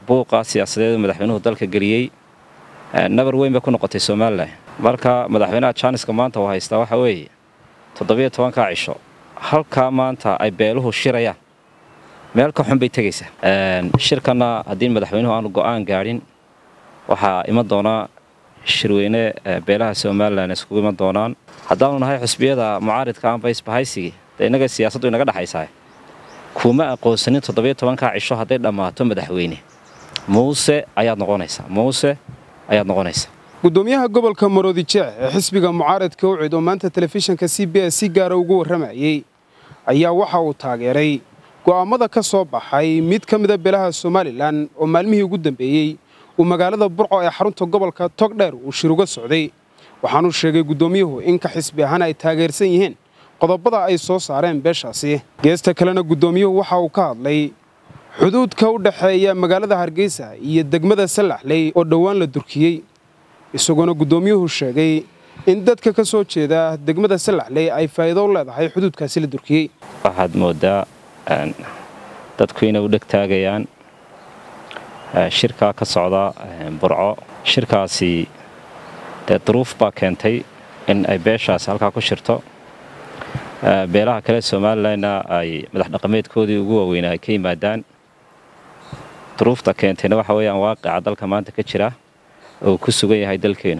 buuqa siyaasadeed madaxweynuhu dalka geliyey nabar weyn bay ku noqotay somalilan marka madaxweynaha jaaniska maanta uu haystaa waxa weeye toddobiyo tobankaa cisho halkaa maanta ay beeluhu shirayaan meel ka xun bay tegaysaa shirkanna haddii madaxweynuhu aanu go'aan gaadhin waxaa iman doonaa shirweyne beelaha somalilan iskugu iman doonaan haddaanu nahay xusbiyada mucaaridka amba isbahaysigii dee innaga siyaasaddu inaga dhexaysaa kuma aqoonsanin toddobiyo tobankaa cisho hadday dhammaato madaxweyne muuse ayaad noqonaysaa muuse ayaad noqonaysaa gudoomiyaha gobolka maroodi jeex ee xisbiga mucaaradka ucid oo maanta telefishinka c b s si gaara ugu warramayey ayaa waxa uu taageeray go'aammada ka soo baxay mid ka mida beelaha somalilan oo maalmihii ugu dambeeyey uu magaalada burco ee xarunta gobolka togdheer uu shir uga socday waxaanuu sheegay guddoomiyuhu in ka xisbi ahaan ay taageersan yihiin qodobada ay soo saareen beeshaasi geesta kalena guddoomiyuhu waxa uu ka hadlay xuduudka u dhexeeya magaalada hargeysa iyo degmada sallaxley oo dhowaan la durkiyey isagoona guddoomiyuhu sheegay in dadka ka soo jeeda degmada sallaxley ay faa'iido u leedahay xuduudkaasi la durkiyey waxaad mooddaa dadku inay u dheg taagayaan shirkaa ka socda burco shirkaasi dee duruuf baa keentay in ay beeshaasi halkaa ku shirto beelaha kale somalilanna ay madax dhaqameedkoodii ugu waaweynaa ay ka yimaadaan duruufta keentayna waxa weeyaan waaqica dalka maanta ka jira oo ku sugan yahay dalkeenu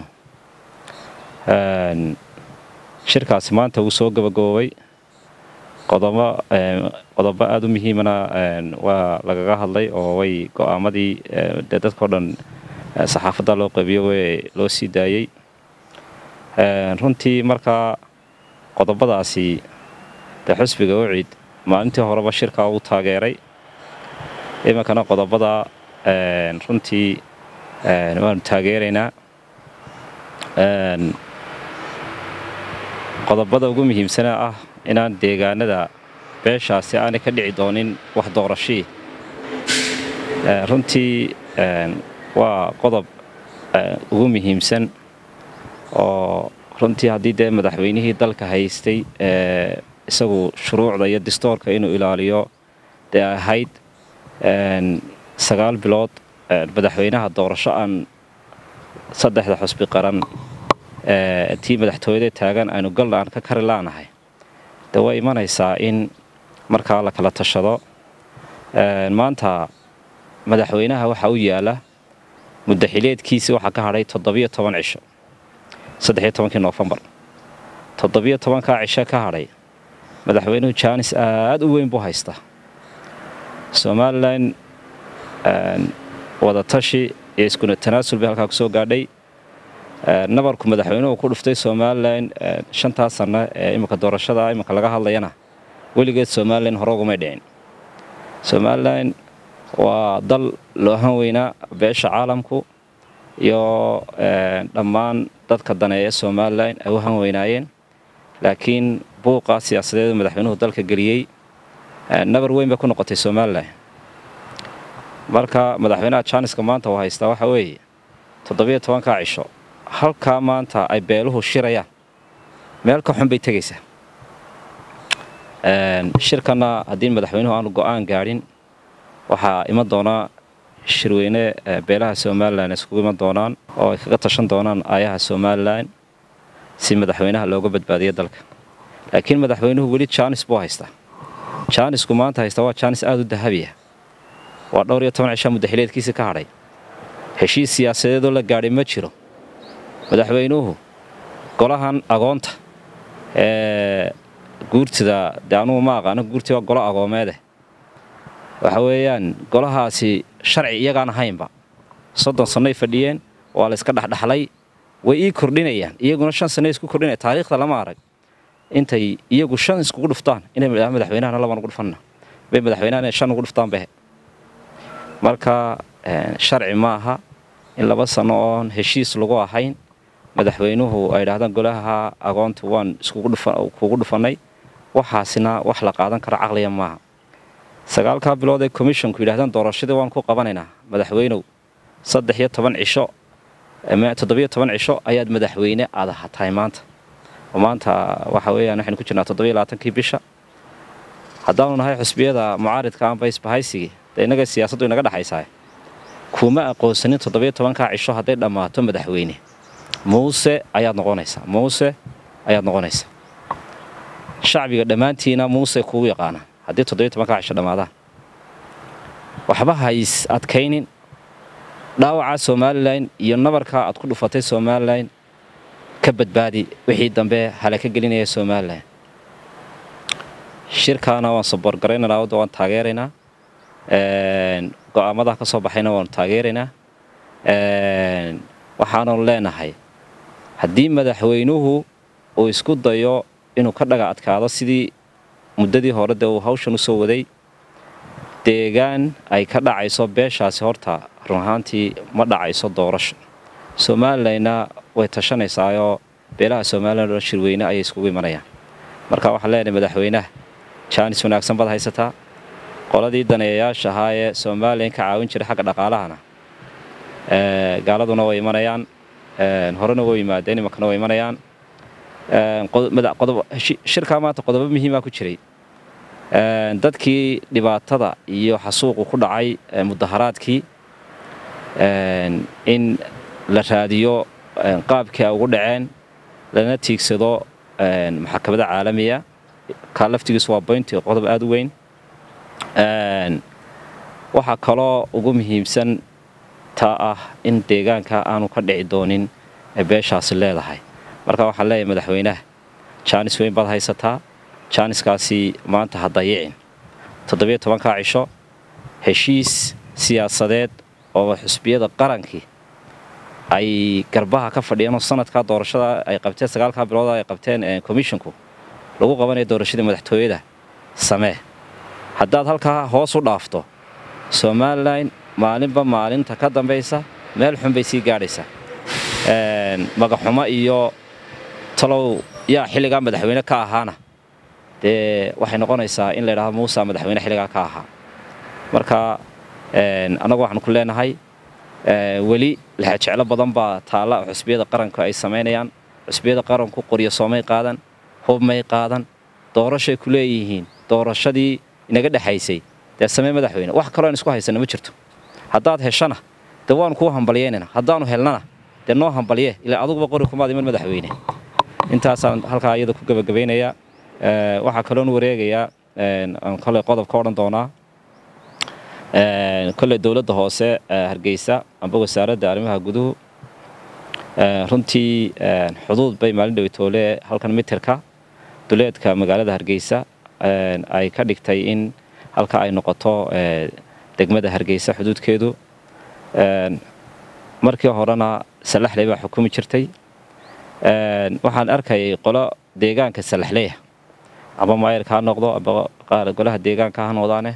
shirkaasi maanta wuu soo gabagaboobay qodobo qodobo aada u muhiimana waa lagaga hadlay oo way go'aamadii dee dadkao dhan saxaafadda loo qabiyo way loo sii daayey runtii markaa qodobadaasi dee xusbiga ucid maalintii horeba shirkaa uu taageeray iminkana qodobada runtii waanu taageeraynaa qodobada ugu muhiimsana ah inaan deegaanada beeshaasi aanay ka dhici doonin wax doorashii runtii waa qodob ugu muhiimsan oo runtii haddii dee madaxweynihii dalka haystay isagu shuruucda iyo distoorka inuu ilaaliyo dee ahayd sagaal bilood madaxweynaha doorasho aan saddexda xusbi qaran tii madaxtooyada taagan aynu galna aan ka kari laanahay de way imanaysaa in markaa la kala tashado maanta madaxweynaha waxaa u yaala muddaxileedkiisi waxaa ka hadhay toddobiyo toban cisho saddexiyo tobankii noofembar toddobiyo tobankaa cisho ka hadhay madaxweynuhu jaanis aad u weyn buu haystaa somalilan wadatashi iyo iskuna tanaasul bay halkaa ku soo gaadhay nabarku madaxweynuhu ku dhuftay somalilan shantaa sanno ee iminka doorashada iminka laga hadlayana weligeed somalilan hore ugumay dhicin somalilan waa dal loohan weynaa beesha caalamku iyo dhammaan dadka daneeya somalilan ay u han weynaayeen laakiin buuqa siyaasadeed madaxweynuhu dalka geliyey nabar weyn bay ku noqotay somalilan marka madaxweynaha jaaniska maanta uu haystaa waxa weeye toddobiyo tobankaa cisho halkaa maanta ay beeluhu shirayaan meel ka xun bay tegaysaa shirkanna haddii madaxweynuhu aanu go'aan gaadhin waxaa iman doonaa shirweyne beelaha somalilan iskugu iman doonaan oo ay kaga tashan doonaan aayaha somalilan si madaxweynaha looga badbaadiyo dalka laakiin madaxweynuhu weli jaanis buu haystaa jaanisku maanta haystaa waa jaanis aada u dahabiya waa dhowr iyo toban cishaa muddaxileedkiisii ka hadhay heshiis siyaasadeedoo la gaadhay ma jiro madaxweynuhu golahan agoonta ee guurtida dee anugu ma aqaano guurtii waa golo agoomeede waxa weeyaan golahaasi sharci iyagaan ahaynba soddon sannoy fadhiyeen waa la iska dhexdhexlay way ii kordhinayaan iyaguna shan sanno isku kordhinaya taariikhda lama arag intay iyagu shan iskugu dhuftaan inay madaxweynahana laban ugu dhufanna bay madaxweynahana shan ugu dhuftaan bahe marka sharci ma aha in laba sanno oon heshiis lagu ahayn madaxweynuhu ay idhahdaan golaha agoonta waan iskugu dhufannay waxaasina wax la qaadan karo caqliya maaha sagaalkaa bilood ee komishonku yidhahdaan doorashadii waan ku qabanaynaa madaxweynow saddex iyo toban cisho toddobiyo toban cisho ayaad madaxweyne aad ahatahay maanta oo maanta waxa weeyaan waxaynu ku jirnaa toddobiyo labaatankii bisha haddaanu nahay xusbiyada mucaaridka amba isbahaysigii dee innaga siyaasaddu inaga dhexaysaa kuma aqoonsanin toddobiyo tobankaa cisho hadday dhammaato madaxweyne muuse ayaad noqonaysaa muuse ayaad noqonaysaa shacbiga dhammaantiina muuse kugu yaqaana haddii toddobiyo tobankaa cisho dhammaadaan waxba hays adkaynin dhaawacaa somalilan iyo nabarkaa aad ku dhufatay somalilan ka badbaadi wixii dambe halaka gelinaya somalilan shirkaana waan saboorgaraynanaa wadda waan taageeraynaa go'aamadaa ka soo baxayna waanu taageeraynaa waxaanu leenahay haddii madaxweynuhu uu isku dayo inuu ka dhaga adkaado sidii muddadii hore dee uu hawshan u soo waday deegaan ay ka dhacayso beeshaasi horta run ahaantii ma dhacayso doorasho somalilanna way tashanaysaayoo beelaha somalilan oo shirweyne ayay iskugu imanayaan marka waxaan leenahay madaxweynaha jaanis wanaagsan baad haysataa qoladii daneeyayaasha ahaa ee somalilan ka caawin jiray xagga dhaqaalahana gaaladuna way imanayaan horena way yimaadeen imankana way imanayaan shirkaa maanta qodobo muhiimaa ku jiray dadkii dhibaatada iyo xasuuqu ku dhacay mudaharaadkii in la raadiyo qaabkii ay ugu dhaceen lana tiigsado maxakamada caalamiya kaa laftigiisu waa boynti qodob aada u weyn waxaa kaloo ugu muhiimsan taa ah in deegaanka aanu ka dhici doonin ee beeshaasi leedahay marka waxaan leeyahay madaxweynaha jaanis weyn baad haysataa jaaniskaasi maanta ha dayicin toddobiyo tobankaa cisho heshiis siyaasadeed oo xusbiyada qarankii ay garbaha ka fadhiyeen oo sanadkaa doorashada ay qabteen sagaalkaa bilood ay qabteen komishinku lagu qabanaya doorashadii madaxtooyada samee haddaad halkaa hoos u dhaafto somalilan maalinba maalinta ka dambaysa meel xun bay sii gaadhaysaa magaxumo iyo talow yaa xilligaa madaxweyne ka ahaana dee waxay noqonaysaa in la ydhahdo muusa madaxweyne xilligaa ka ahaa marka annagu waxaanu ku leenahay weli laxajeclo badan baa taalla oo xusbiyada qaranku ay samaynayaan xusbiyada qaranku qoryo soomay qaadan hub may qaadan doorashay ku leeyihiin doorashadii inaga dhexaysay dee samee madaxweyne wax kaloo aan isku haysana ma jirto haddaad heshana dee waanu kuu hambalyeynayna haddaanu helnana dee noo hambalye ilaa aduguba qori kumaad iman madaxweyne intaasaan halkaa iyada ku gebagabaynayaa waxaa kaloon wareegayaa aan koley qodob ka odhan doonaa koley dowladda hoose hargeysa amba wasaaradda arrimaha guduhu runtii xuduud bay maalin dhowitoole halkan mitirka duleedka magaalada hargeysa ay ka dhigtay in halka ay noqoto degmada hargeysa xuduudkeedu markii horena salaxley baa xukumi jirtay waxaan arkayay qolo deegaanka salaxleya amba maayarka ha noqdo amba qaar golaha deegaanka ha noqdaane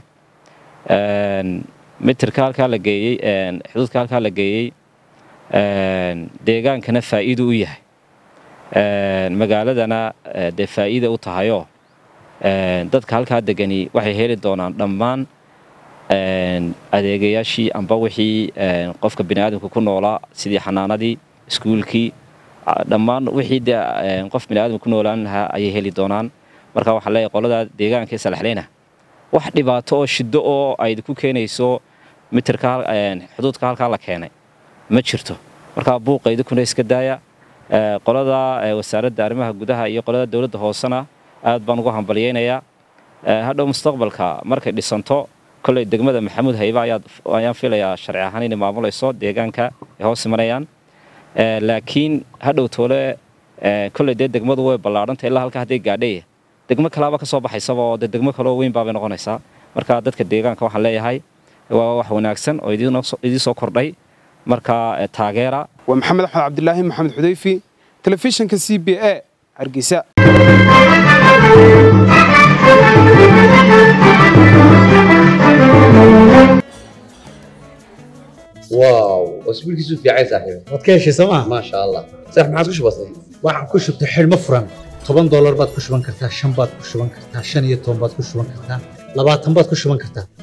mitirka halkaa la geeyey xuduudka halkaa la geeyey deegaankana faa'iidu u yahay magaaladana dee faa'iida u tahayoo dadka halkaa degani waxay heli doonaan dhammaan adeegayaashii amba wixii qofka biniaadamka ku noolaa sidii xanaanadii iskuulkii dhammaan wixii dee qof biniaadamka ku noolaan lahaa ayay heli doonaan marka waxaa leeyahay qoladaa deegaanka ee salaxleyna wax dhibaato oo shiddo oo ay ku keenayso mitirka xuduudka halkaa la keenay ma jirto markaa buuqa idinkuna iska daaya qolada wasaaradda arrimaha gudaha iyo qolada dowladda hoosena aad baan ugu hambalyeynayaa hadhow mustaqbalka markay dhisanto kolley degmada maxamuud hayba ayaan filayaa sharci ahaan inay maamulayso deegaanka ay hoos imanayaan laakiin hadhow toole kolley dee degmadu way ballaadhanta ilaa halka hadday gaadhay degmo kalaaba ka soo baxaysaba oo dee degmo kaloo weyn baabay noqonaysaa marka dadka deegaanka waxaan leeyahay waa wax wanaagsan oo idiin soo kordhay marka taageera waa maxamed axmed cabdilaahi maxamed xudayfi telefishinka c b a hargeysa واو اسبوعك في عايز صاحبي waad ka heshay sooma ما شاء الله صح ما عاد كش بسيط waxaan ku shubtay xidhmo furan toban doolar baad ku shuban kartaa shan baad ku shuban kartaa shan iyo toban baad ku shuban kartaa labaatan baad ku shuban kartaa